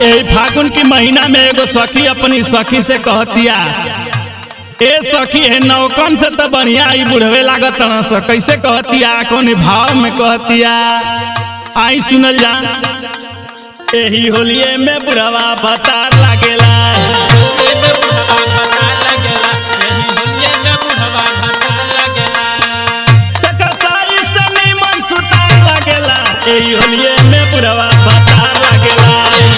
ए फागुन की महीना में एगो सखी अपनी सखी से कहतिया ए सखी है नौकन से तो बढ़िया ई बुढ़वे लागत न स कैसे कहतिया कौन भाव में कहतिया आई सुनल जा एही होलिये में बुढ़वा बतार लागेला टकसाई से नीमन सुतार लागेला एही होलिये में बुढ़वा बतार लागेला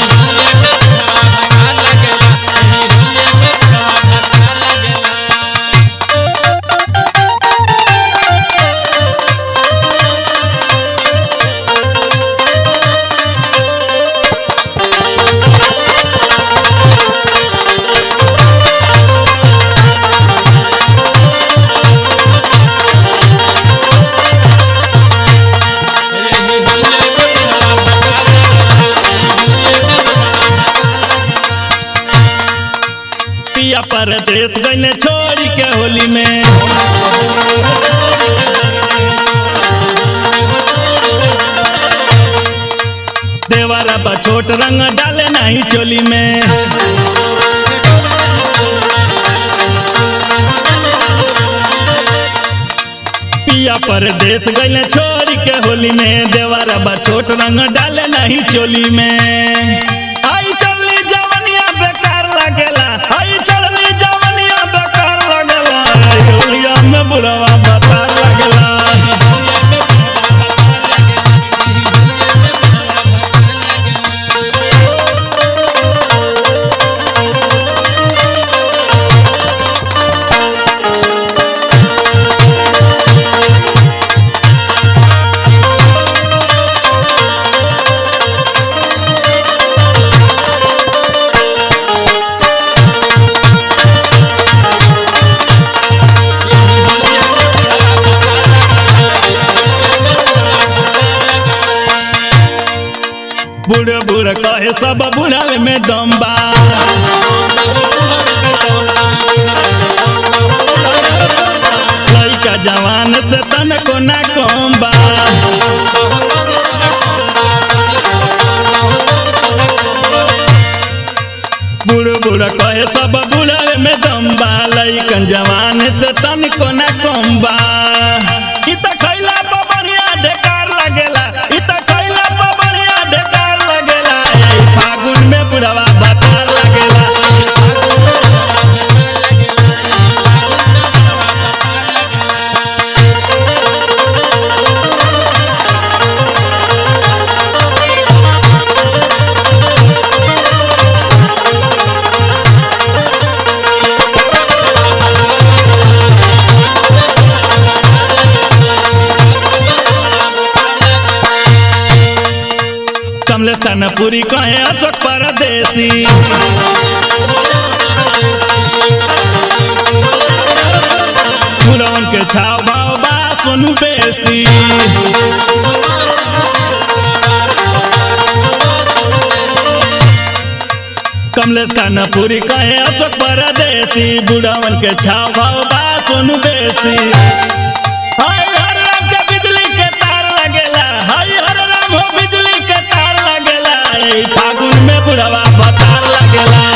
पिया पर देत गईले छोड़ी के होली में देवरा बा छोट रंग डाले नहीं चोली में पिया पर देत गईले छोड़ी के होली में देवरा बा छोट रंग डाले नहीं चोली में आई चलनी जवनिया बेकार लागेला आई चलनी जवनिया बेकार लागेला आई होलिया में बुढ़वा बतार लागेला बूढ़ बूढ़ कहे सब बुढ़ावे में दम्बा लड़का जवान से तन को ना कम्बा बूढ़ बूढ़ कहे सब बुढ़ावे में दम्बा लड़कन जवान से तन को ना कम्बा इ त खैला पर बढ़िया ढेकार लगेला इ त खैला पर बढ़िया ढेकार लगेला ए फागुन में बुढ़वा बतार लगेला कमलेश पूरी कहे अशोक परदेसी पुरवन के छाव भाव बा सोनू बेसी कमलेश पूरी कहे अशोक परदेसी बुढ़ावन के छाव भाव बा सोनू बेसी हाय हर राम के बिजली के तार लगेला हाय हर राम हो बिजली के तार लगेला ए फागुन में बुढ़वा बतार लगेला